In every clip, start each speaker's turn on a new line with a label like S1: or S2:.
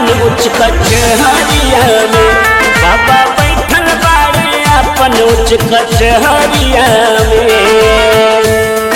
S1: अपन उच्च कचहरिया में बाबा बैठल बाड़े अपन उच्च कचहरिया में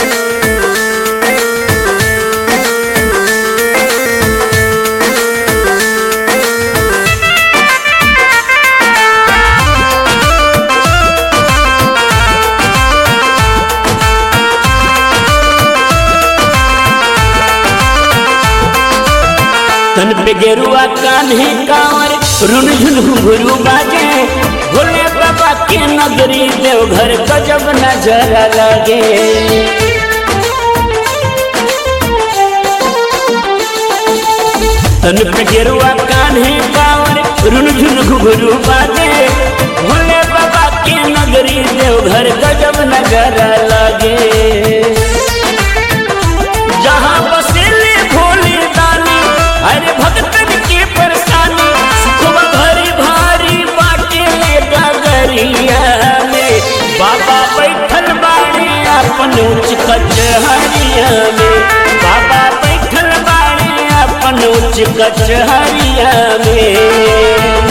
S1: तन पे गेरुआ कान्हे कांवर रुन झुन घुंघरू बाजे भोले बाबा के नगरी देवघर गजब नजर लगे तन पे गेरुआ कान्हे कांवर रुन झुन घुंघरू बाजे भोले बाबा के नगरी देवघर गजब नजर लगे जहाँ बसेले भोले दानी अरे भक्तन के परेशानी सुखवा भरी भारी बाटे डगरिया में बाबा बैठल बाड़े अपन उच्च कचहरिया में बाबा बैठल बाड़े अपन उच्च कचहरिया में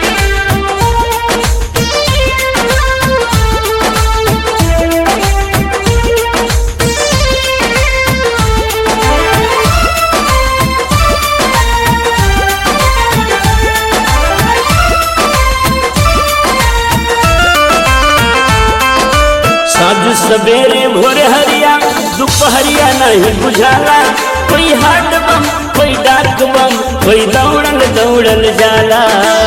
S1: साँझ सवेरे भोर हरिया दोपहरिया नहीं बुझाला कोई हाट बम कोई डाक बम कोई दौड़ल दौड़ल जाला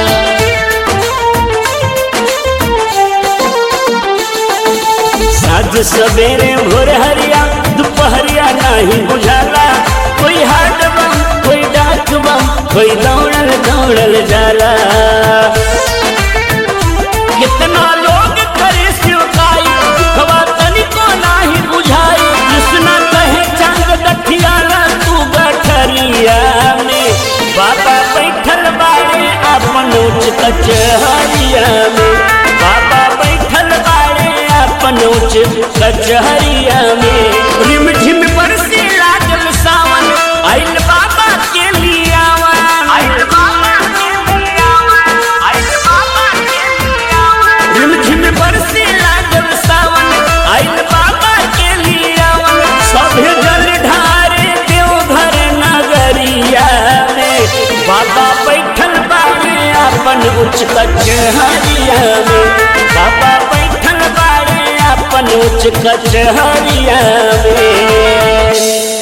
S1: साँझ सवेरे भोर हरिया दोपहरिया नहीं बुझाला कोई हाट बम कोई डाक बम कोई दौड़ल दौड़ल जाला कितना लोग करे शिवकाई दुखवा तनिको नाही बुझाई कृष्णा कहे चांद दठियाला तू गठरिया में बाबा बैठल बाड़े अपन उच्च कचहरिया में बाबा बैठल बाड़े अपन उच्च कचहरिया में रिम झिम बरसे लागल सावन आइल बाबा के लियावा आइल बाबा के लियावा आइल बाबा के लियावा रिमझिम बरसे लागल सावन आइल बाबा के लियावन सभे जल ढारे देवघर नगरिया में बाबा बैठल बाड़े अपन उच्च कचहरिया में बाबा बैठल बाड़े अपन उच्च कचहरिया में